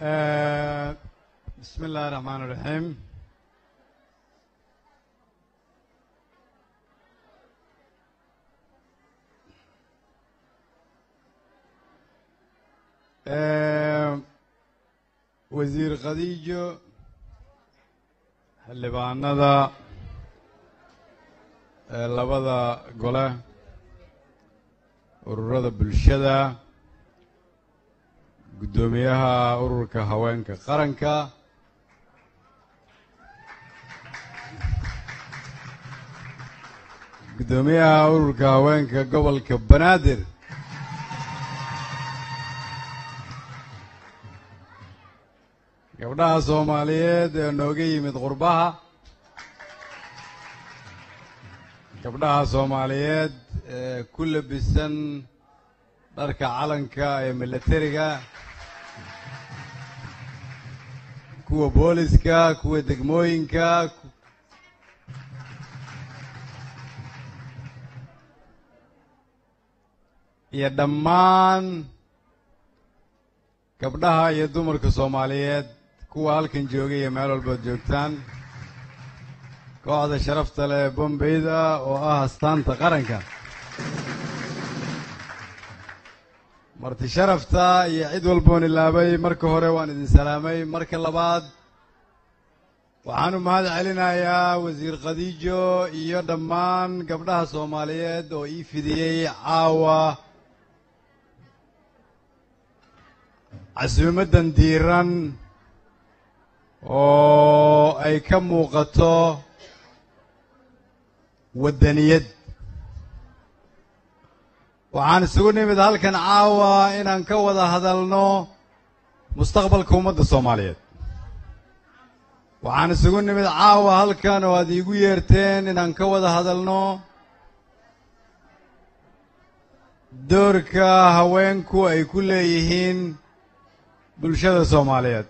بسم الله الرحمن الرحيم wasiir khadiijo xildhibaanada ee labada gole ururada bulshada guddoomiyaha ururka haweenka qaranka guddoomiyaha ururka haweenka gobolka banaadir gabdhaha soomaaliyeed ee nooga yimid qurbaha gabdhaha soomaaliyeed ee ku labisan dharka calanka ee milatariga kuwa booliska kuwa degmooyinka iyo dhammaan gabdhaha iyo dumarka soomaaliyeed kuwa halkan joogay iyo meel walbaad joogtaan kooxda sharafta leh bombeyda oo ah astaanta qaranka marti sharafta iyo cid walboon ilaabay marka hore waan idin salaamay marka labaad waxaan u mahad celinayaa wasiir khadiijo iyo dhammaan gabdhaha soomaaliyeed oo ii fidiyey caawa casuumaddan diiran oo ay ka muuqato waddaniyad waxaan isugu nimid halkan caawa inaan ka wada hadalno mustaqbalka ummadda soomaaliyeed waxaan isugu nimid caawa halkan oo aad iigu yeerteen inaan ka wada hadalno doorka haweenku ay ku leeyihiin bulshada soomaaliyeed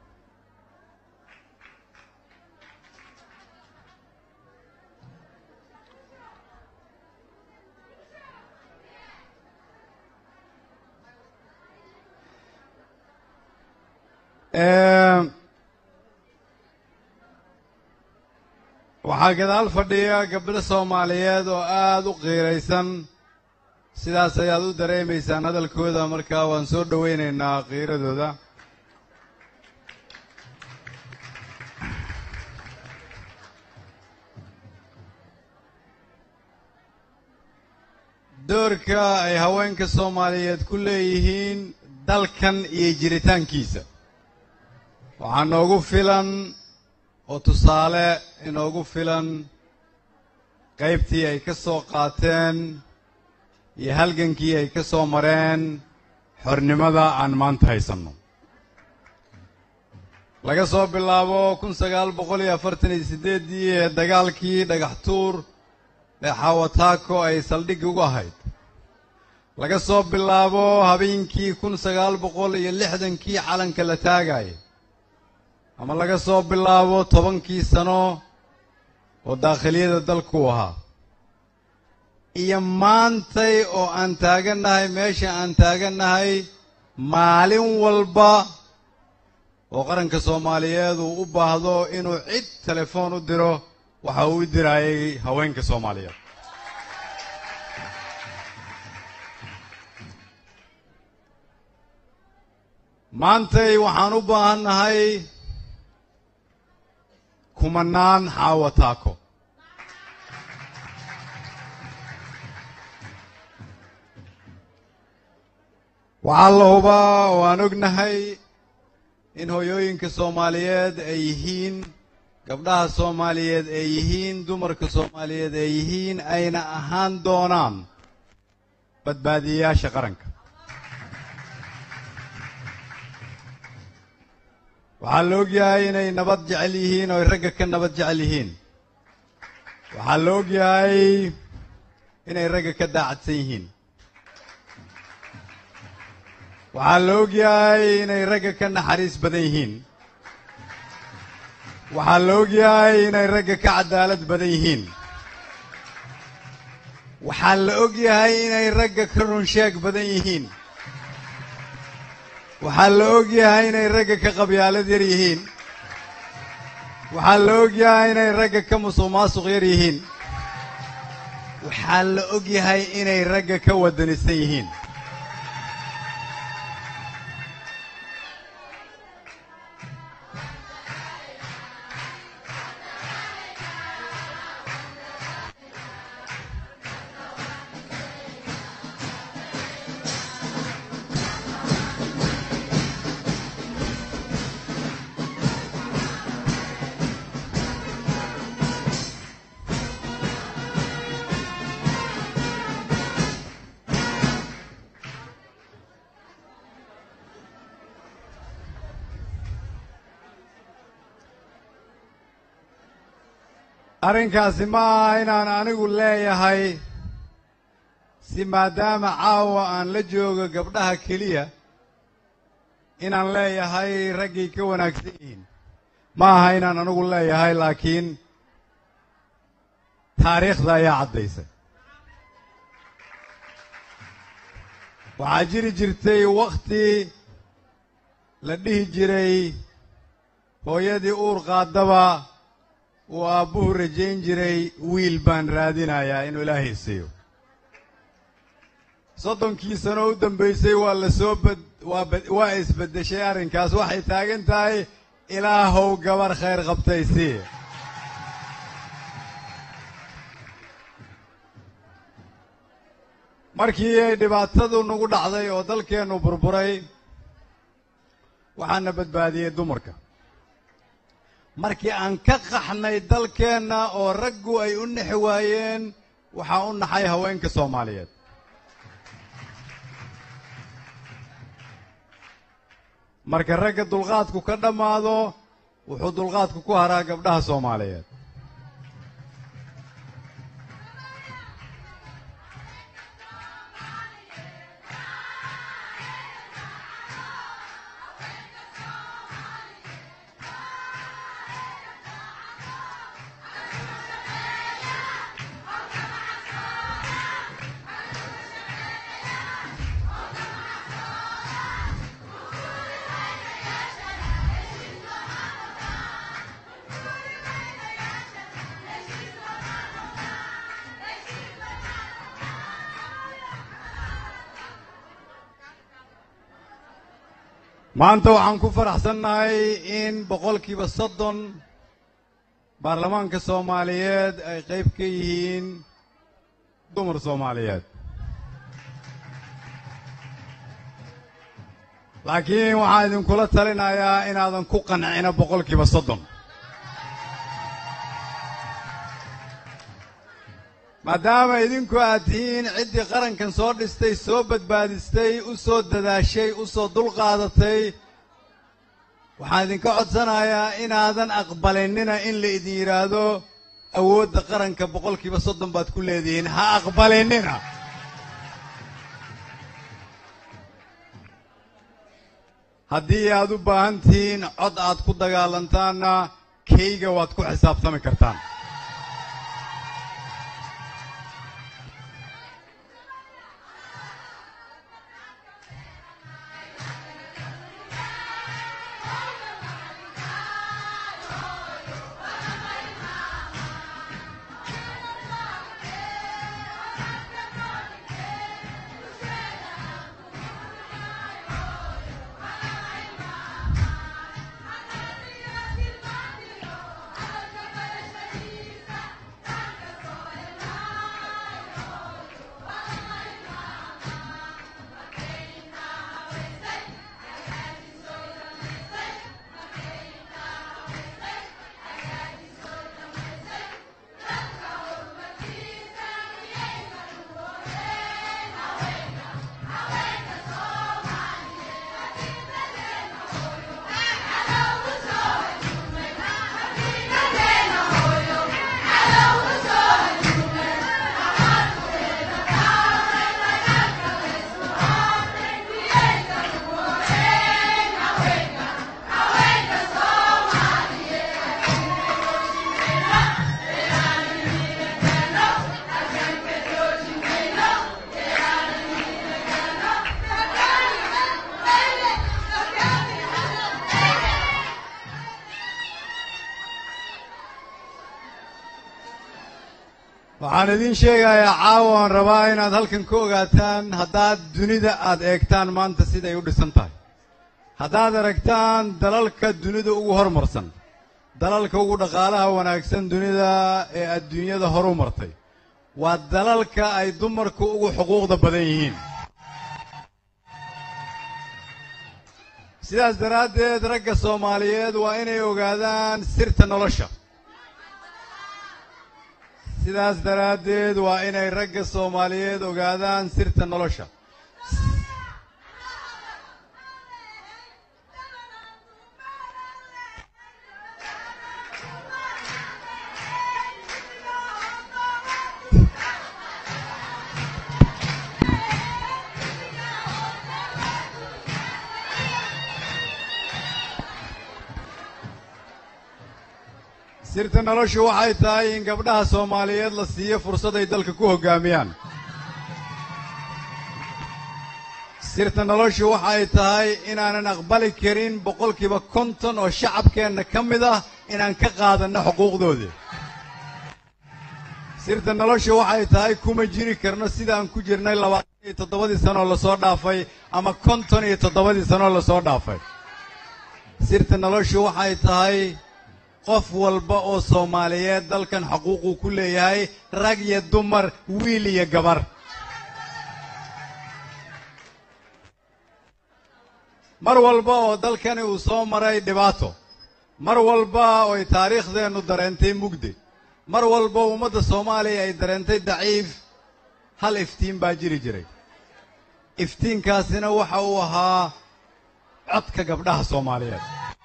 waxaa gadaal fadhiya gabdho soomaaliyeed oo aada u qiiraysan sidaas ayaad u dareemaysaan hadalkooda markaa waan soo dhowaynaynaa qiiradooda doorka ay haweenka soomaaliyeed ku leeyihiin dalkan iyo jiritaankiisa waxaa noogu filan oo tusaale inoogu filan qaybtii ay ka soo qaateen iyo halgankii ay ka soo mareen xornimada aan maanta haysanno laga soo bilaabo kun sagaal boqol iyo afartan iyo siddeeddii ee dagaalkii dhagax tuur ee xawataako ay saldhig ugu ahayd laga soo bilaabo habeenkii kun sagaal boqol iyo lixdankii calanka la taagaya ama laga soo bilaabo tobankii sano oo daakhiliyada dalku ahaa iyo maantay oo aan taagannahay meesha aan taagannahay maalin walba oo qaranka soomaaliyeed uu u baahdo inuu cid telefoon u diro waxa uu u diraayay haweenka soomaaliyeed maantay waxaan u baahannahay kumanaan xaawa taako waxaa la hubaa oo aan ognahay in hooyooyinka soomaaliyeed ay yihiin gabdhaha soomaaliyeed ay yihiin dumarka soomaaliyeed ay yihiin ayna ahaan doonaan badbaadiyayaasha qaranka waxaa la ogyahay inay nabad jecel yihiin oo ay ragga ka nabad jecel yihiin waxaa la ogyahay inay ragga ka daacadsan yihiin waxaa la ogyahay inay ragga ka naxariis badan yihiin waxaa la ogyahay inay ragga ka cadaalad badan yihiin waxaa la ogyahay inay ragga ka runsheeg badan yihiin waxaa la og yahay inay ragga ka qabyaalad yar yihiin waxaa la og yahay inay ragga ka musuq maasuq yar yihiin waxaa la og yahay inay ragga ka wadanisan yihiin arrinkaasi ma aha inaan anigu leeyahay si maadaama caawa aan la joogo gabdhaha keliya inaan leeyahay raggay ka wanaagsan yihiin ma aha inaan anigu leeyahay laakiin taariikhda ayaa caddaysa waxaa jiri jirtay wakhti la dhihi jiray hooyadii uur qaadaba uu aabbuhu rajayn jiray wiil baan raadinayaa inuu ilaahay siiyo soddonkii sano u dambaysay waa la soo bad waa waa isbeddeshay arrinkaas waxay taagan tahay ilaahow gabar khayr qabtay sii markii ay dhibaatadu nagu dhacday oo dalkeennu burburay waxaana badbaadiyey dumarka markii aan ka qaxnay dalkeenna oo raggu ay u nexi waayeen waxaa u naxay haweenka soomaaliyeed marka ragga dulqaadku ka dhammaado wuxuu dulqaadku ku haraa gabdhaha soomaaliyeed maanta waxaan ku faraxsannahay in boqolkiiba soddon baarlamaanka soomaaliyeed ay qayb ka yihiin dumar soomaaliyeed laakiin waxaan idinkula talinayaa inaadan ku qancina boqolkiiba soddon maadaama idinku aad tihiin ciddii qarankan soo dhistay soo badbaadistay u soo dadaashay u soo dulqaadatay waxaan idinka codsanayaa inaadan aqbalinina in la idin yidhaahdo awoodda qaranka boqolkiiba soddon baad ku leedihiin ha aqbalinina haddii aad u baahan tihiin cod aad ku dagaalantaanna kayga waad ku xisaabtami kartaan waxaan idiin sheegayaa caawa aan rabaa inaad halkan ka ogaataan haddaad dunida aad eegtaan maanta siday u dhisan tahay haddaad aragtaan dalalka dunida ugu hormarsan dalalka ugu dhaqaalaha wanaagsan dunida ee adduunyada horu martay waa dalalka ay dumarku ugu xuquuqda badan yihiin sidaas daraaddeed ragga soomaaliyeed waa inay ogaadaan sirta nolosha sidaas daraaddeed waa inay ragga soomaaliyeed ogaadaan sirta nolosha sirta noloshu waxay tahay in gabdhaha soomaaliyeed la siiyo fursad ay dalka ku hoggaamiyaan sirta noloshu waxay tahay inaanan aqbali karin boqolkiiba konton oo shacabkeenna ka mid ah inaan ka qaadanno xuquuqdoodii sirta noloshu waxay tahay kuma jiri karno sidaan ku jirnay labaatan iyo toddobadii sanoo lasoo dhaafay ama konton iyo toddobadii sanoo lasoo dhaafay sirta noloshu waxay tahay qof walba oo soomaaliyeed dalkan xuquuquu ku leeyahay rag iyo dumar wiil iyo gabar mar walba oo dalkani uu soo maray dhibaato mar walba oo ay taariikhdeennu dareentay mugdi mar walba oo ummadda soomaaliya ay dareentay daciif hal iftiin baa jiri jiray iftiinkaasina waxa uu ahaa codka gabdhaha soomaaliyeed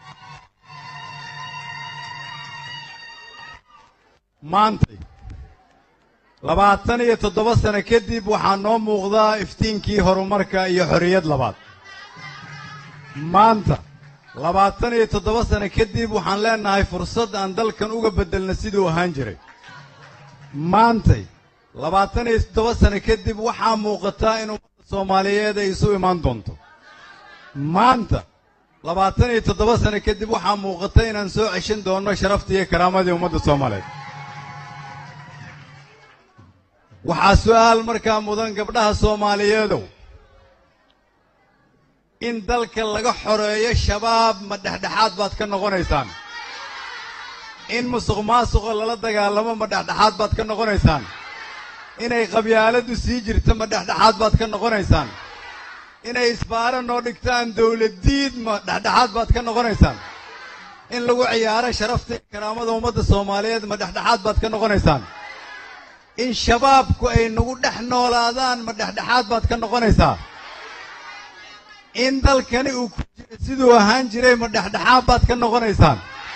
maantay labaatan iyo toddoba sano kadib waxaa noo muuqdaa iftiinkii horumarka iyo xorriyad labaad maanta labaatan iyo toddoba sano kadib waxaan leenahay fursad aan dalkan uga beddelna siduu ahaan jiray maantay labaatan iyo toddoba sano kadib waxaa muuqataa in ummadda soomaaliyeed ay isu imaan doonto maanta labaatan iyo toddoba sano kadib waxaa muuqata inaan soo ceshan doonno sharaftii iyo karaamadii ummadda soomaaliyeed waxaa su'aal markaa mudan gabdhaha soomaaliyeedow in dalka laga xoreeyo shabaab ma dhexdhexaad baad ka noqonaysaan in musuq maasuqa lala dagaalamo ma dhexdhexaad baad ka noqonaysaan inay qabyaaladdu sii jirto ma dhexdhexaad baad ka noqonaysaan inay isbaaro noo dhigtaan dawladdiid ma dhexdhexaad baad ka noqonaysaan in lagu ciyaaro sharafta iyo karaamada ummadda soomaaliyeed ma dhexdhexaad baad ka noqonaysaan in shabaabku ay nagu dhex noolaadaan ma dhexdhexaad baad ka noqonaysaa in dalkani uu ku jiro siduu ahaan jiray ma dhexdhexaad baad ka noqonaysaan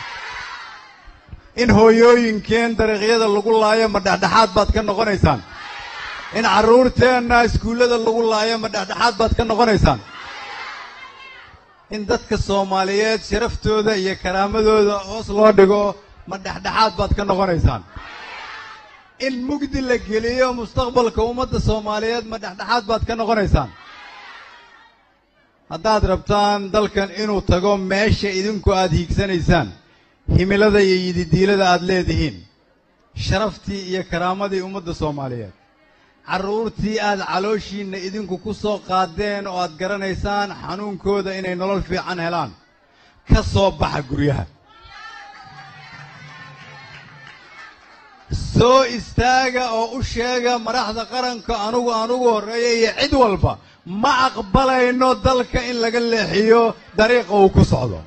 in hooyooyinkeen dariiqyada lagu laayo ma dhexdhexaad baad ka noqonaysaan in carruurteenna iskuullada lagu laayo ma dhexdhexaad baad ka noqonaysaan in dadka soomaaliyeed sharaftooda iyo karaamadooda hoos loo dhigo ma dhexdhexaad baad ka noqonaysaan in mugdi la geliyo mustaqbalka ummadda soomaaliyeed ma dhexdhexaad baad ka noqonaysaan haddaad rabtaan dalkan inuu tago meesha idinku aad hiigsanaysaan himilada iyo yididiilada aad leedihiin sharaftii iyo karaamadii ummadda soomaaliyeed carruurtii aad calooshiinna idinku ku soo qaadeen oo aad garanaysaan xanuunkooda inay nolol fiican helaan ka soo baxa guryaha soo istaaga oo u sheega madaxda qaranka anugu anugu horreeya iyo cid walba ma aqbalayno dalka in laga leexiyo dariiqa uu ku socdo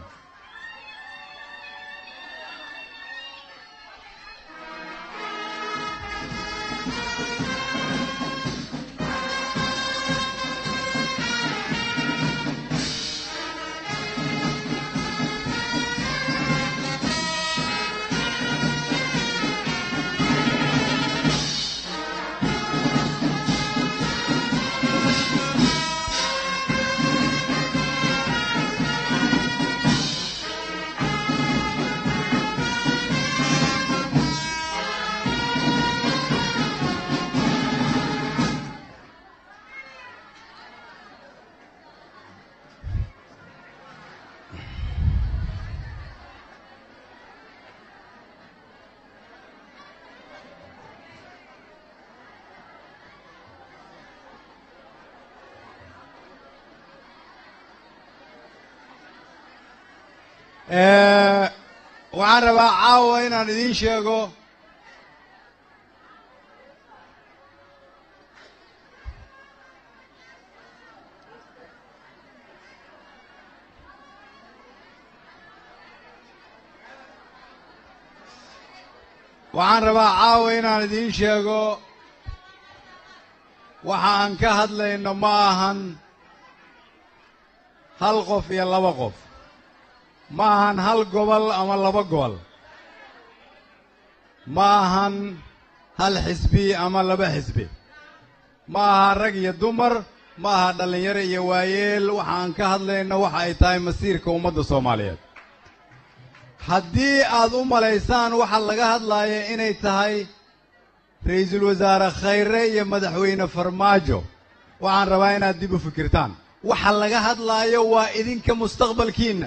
waxaan rabaa caawa inaan idiin sheego waxaan rabaa caawa inaan idiin sheego waxa aan ka hadlayno ma ahan hal qof iyo laba qof ma ahan hal gobol ama laba gobol ma ahan hal xisbi ama laba xisbi ma aha rag iyo dumar ma aha dhallinyaro iyo waayeel waxa aan ka hadlayno waxa ay tahay masiirka ummadda soomaaliyeed haddii aad u malaysaan waxa laga hadlaaya inay tahay ra'iisul wasaare khayre iyo madaxweyne farmaajo waxaan rabaa inaad dib u fikirtaan waxa laga hadlaayo waa idinka mustaqbalkiinna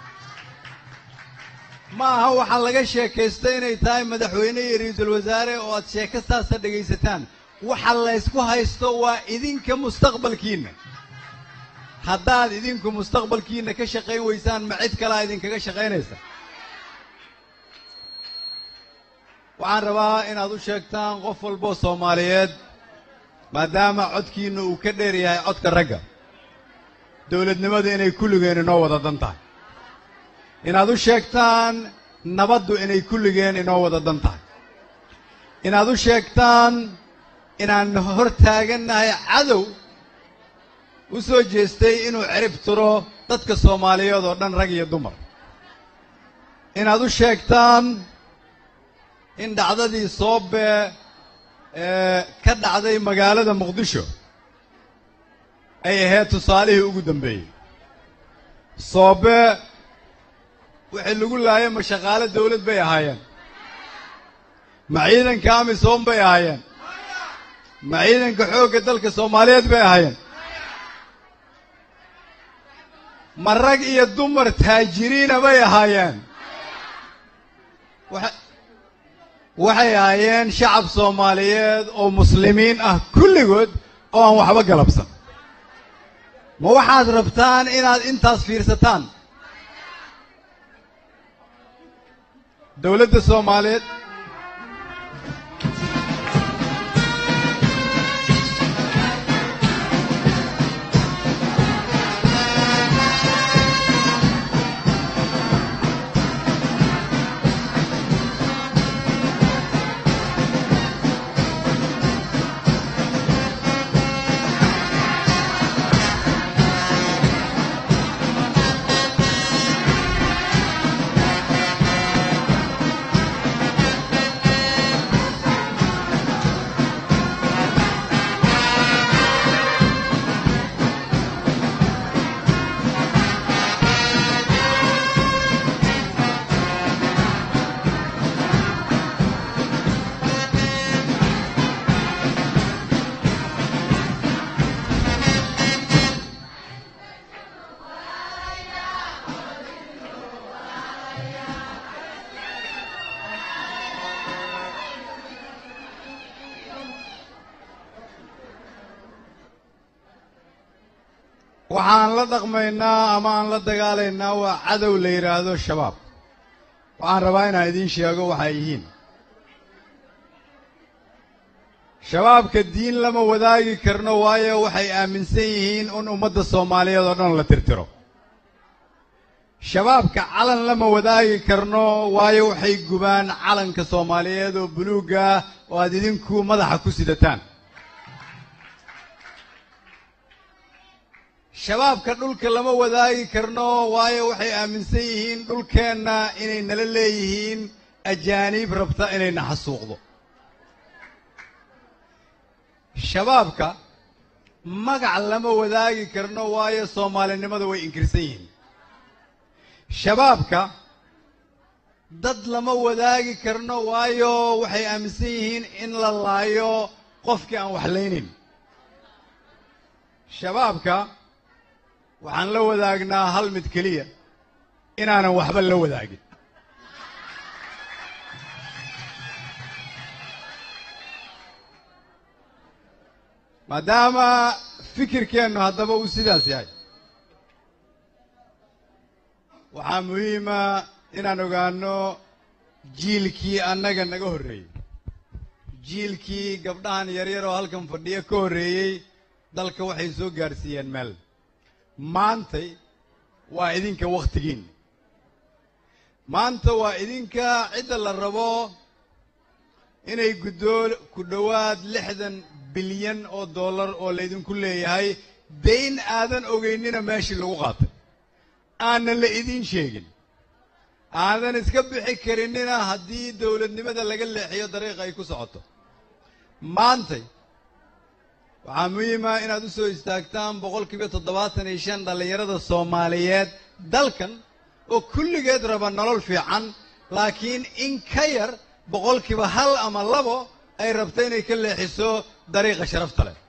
ma aha waxa laga sheekaysto inay tahay madaxweyne iyo ra'iisul wasaare oo aad sheeko saasa dhegaysataan waxa laysku haysto waa idinka mustaqbalkiinna haddaad idinku mustaqbalkiinna ka shaqayn weysaan ma cid kalea idinkaga shaqaynaysa waxaan rabaa inaad u sheegtaan qof walboo soomaaliyeed maadaama codkiinna uu ka dheer yahay codka ragga dowladnimadu inay kulligeen inoo wada dan tahay inaad u sheegtaan nabaddu inay kulligeen inoo wada dan tahay inaad u sheegtaan inaan hor taagannahay cadow u soo jeestay inuu cirib tiro dadka soomaaliyeed oo dhan rag iyo dumar inaad u sheegtaan in dhacdadii soobe ee ka dhacday magaalada muqdisho ay ahayd tusaalihii ugu dambeeyey soobe wixii lagu laayay ma shaqaale dawlad bay ahaayeen ma ciidanka amisom bay ahaayeen ma ciidanka xoogga dalka soomaaliyeed bay ahaayeen ma rag iyo dumar taajiriina bay ahaayeen waxay ahaayeen shacab soomaaliyeed oo muslimiin ah kulligood oo aan waxba galabsan ma waxaad rabtaan inaad intaas fiirsataan dowladda soomaaliyeed waxaan la dhaqmaynaa ama aan la dagaalaynaa waa cadow la yidhaahdo shabaab waxaan rabaa inaan idiin sheego waxay yihiin shabaabka diin lama wadaagi karno waayo waxay aaminsan yihiin in ummadda soomaaliyeed oo dhan la tirtiro shabaabka calan lama wadaagi karno waayo waxay gubaan calanka soomaaliyeed oo buluugga ah oo aad idinku madaxa ku sidataan shabaabka dhulka lama wadaagi karno waayo waxay aaminsan yihiin dhulkeenna inay nala leeyihiin ajaaniib rabta inayna xasuuqdo shabaabka magac lama wadaagi karno waayo soomaalinimada way inkirsan yihiin shabaabka dad lama wadaagi karno waayo waxay aaminsan yihiin in la laayo qofkii aan waxlaynin shabaabka waxaan la wadaagnaa hal mid keliya inaanan waxba la wadaagin maadaama fikirkeennu haddaba uu sidaas yahay waxaa muhiima inaan ogaano jiilkii annaga naga horreeyey jiilkii gabdhahan yaryar oo halkan fadhiyo ka horreeyey dalka waxay soo gaadhsiiyeen meel maantay waa idinka wakhtigiin maanta waa idinka cidda la rabo inay guddoo ku dhowaad lixdan bilyan oo dollar oo laydinku leeyahay dayn aadan ogeynina meeshii lagu qaatay aanan la idiin sheegin aadan iska bixi karinina haddii dowladnimada laga leexiyo dariiqa ay ku socoto maantay waxaa muhiima inaad u soo istaagtaan boqol kiiba toddobaatan iyo shan dhallinyarada soomaaliyeed dalkan oo kulligeed raba nolol fiican laakiin in ka yar boqolkiiba hal ama labo ay rabto inay ka leexiso dariiqa sharafta leh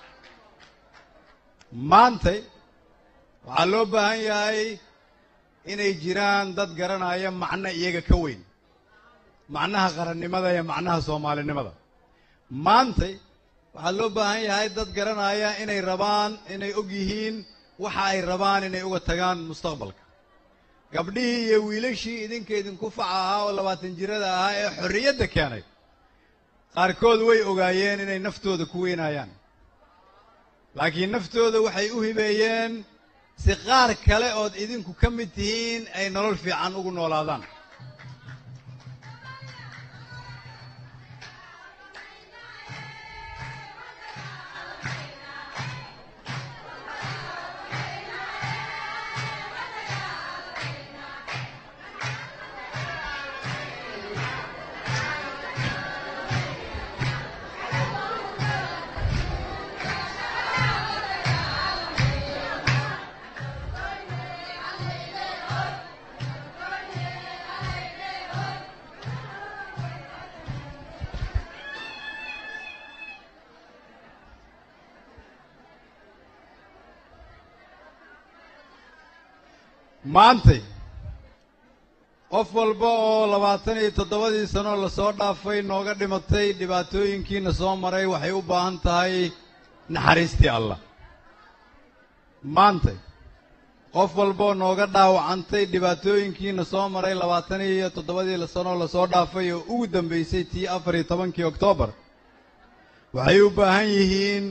maantay waxaa loo baahan yahay inay jiraan dad garanaya macno iyaga ka weyn macnaha qarannimada iyo macnaha soomaalinimada maantay waxaa loo baahan yahay dad garanaya inay rabaan inay og yihiin waxa ay rabaan inay uga tagaan mustaqbalka gabdhihii iyo wiilashii idinka idinku faca ahaa oo labaatan jirada ahaa ee xorriyadda keenay qaarkood way ogaayeen inay naftooda ku weynayaan laakiin naftooda waxay u hibeeyeen si qaar kale ood idinku ka mid tihiin ay nolol fiican ugu noolaadaan maantay qof walba oo labaatan iyo toddobadii sanoo lasoo dhaafay nooga dhimatay dhibaatooyinkiina soo maray waxay u baahan tahay naxariistii allah maantay qof walba oo nooga dhaawacantay dhibaatooyinkiina soo maray labaatan iyo toddobadii sanoo lasoo dhaafay oo ugu dambaysay tii afar iyo tobankii oktoobar waxay u baahan yihiin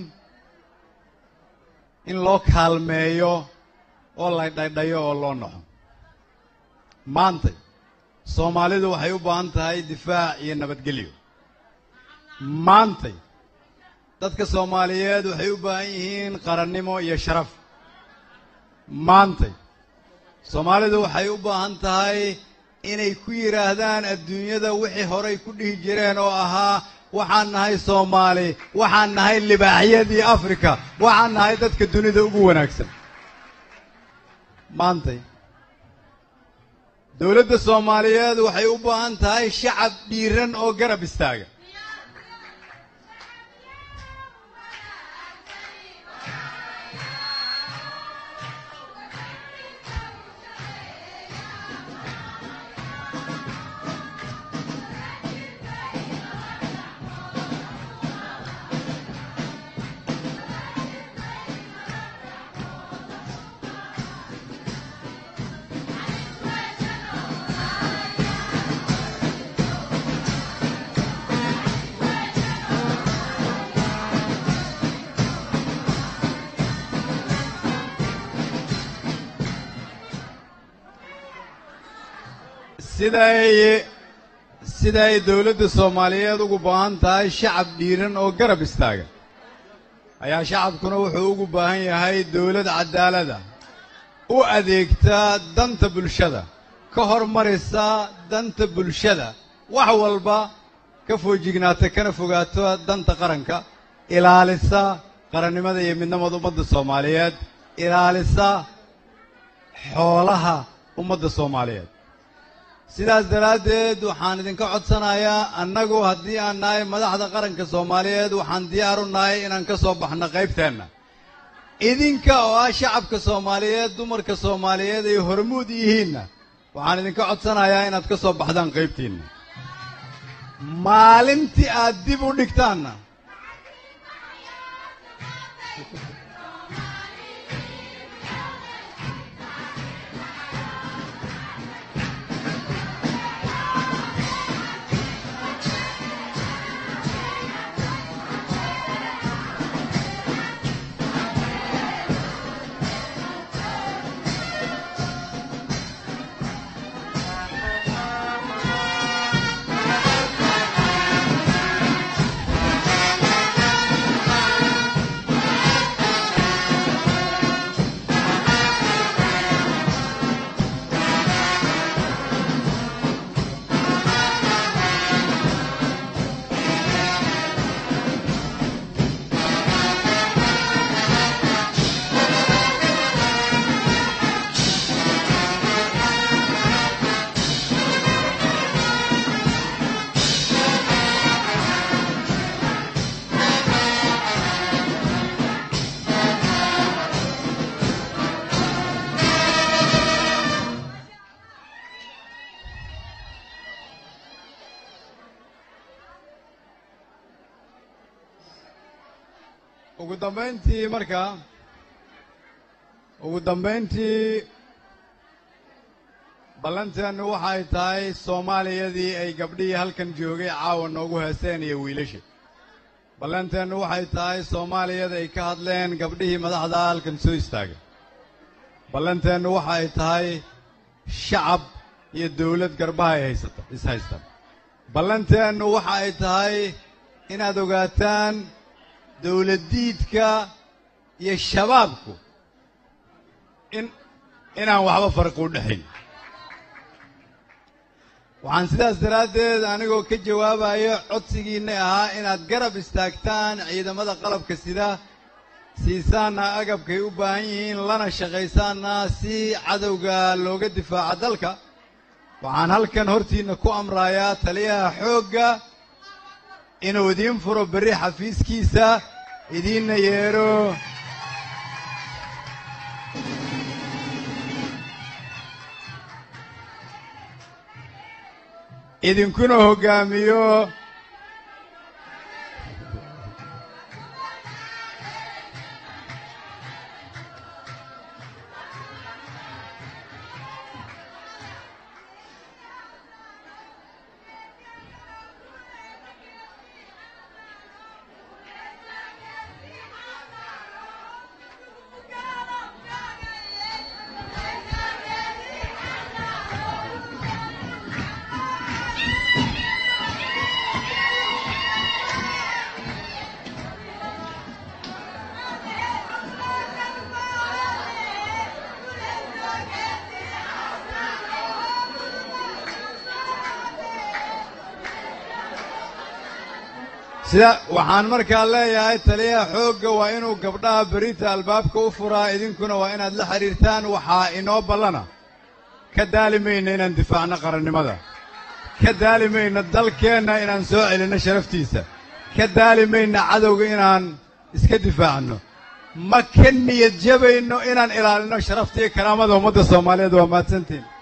in loo kaalmeeyo oo la dhaydhayo oo loo naxo maantay soomaalidu waxay u baahan tahay difaac iyo nabadgelyo maantay dadka soomaaliyeed waxay u baahan yihiin qarannimo iyo sharaf maantay soomaalidu waxay u baahan tahay inay ku yidhaahdaan adduunyada wixii horay ku dhihi jireen oo ahaa waxaan nahay soomaali waxaan nahay libaaxyadii afrika waxaan nahay dadka dunida ugu wanaagsan maantay dowladda soomaaliyeed waxay u baahan tahay shacab dhiiran oo garab istaaga siday siday dowladda soomaaliyeed ugu baahan tahay shacab dhiiran oo garab istaaga ayaa shacabkuna wuxuu ugu baahan yahay dowlad cadaalada u adeegta danta bulshada ka hormarisa danta bulshada wax walba ka foojignaata kana fogaato danta qaranka ilaalisa qarannimada iyo midnimada ummadda soomaaliyeed ilaalisa xoolaha ummadda soomaaliyeed sidaas daraaddeed waxaan idinka codsanayaa annagu haddii aan nahay madaxda qaranka soomaaliyeed waxaan diyaar u nahay inaan ka soo baxno qaybteenna idinka oo ah shacabka soomaaliyeed dumarka soomaaliyeed ay hormuud yihiinna waxaan idinka codsanayaa inaad ka soo baxdaan qaybtiinna maalintii aad dib u dhigtaanna ugu dambayntii marka ugu dambayntii ballanteennu waxay tahay soomaaliyadii ay gabdhihii halkan joogay caawa noogu heeseen iyo wiilasha ballanteennu waxay tahay soomaaliyada ay ka hadleen gabdhihii madaxda halkan soo istaagay ballanteennu waxay tahay shacab iyo dawlad garbaha ay haysata is haystaan ballanteennu waxa ay tahay inaad ogaataan dawladdiidka iyo shabaabku in inaan waxba farqi u dhexayn waxaan sidaas daraaddeed anigoo ka jawaabayo codsigiinna ahaa inaad garab istaagtaan ciidamada qalabka sida siisaanna agabkay u baahan yihiin lana shaqaysaanna si cadowga looga difaaco dalka waxaan halkan hortiinna ku amrayaa taliyaha xoogga inuu idiin furo berri xafiiskiisa idiinna yeedho idinkuna hoggaamiyo sida waxaan markaa leeyahay taliyaha xoogga waa inuu gabdhaha berita albaabka u furaa idinkuna waa inaad la xidhiirtaan waxaa inoo ballana ka daali mayna inaan difaacno qarannimada ka daali mayna dalkeenna inaan soo celinno sharaftiisa ka daali mayna cadowga inaan iska difaacno ma ka niyad jabayno inaan ilaalinno sharafta iyo karaamada ummadda soomaaliyeed waa mahadsantiin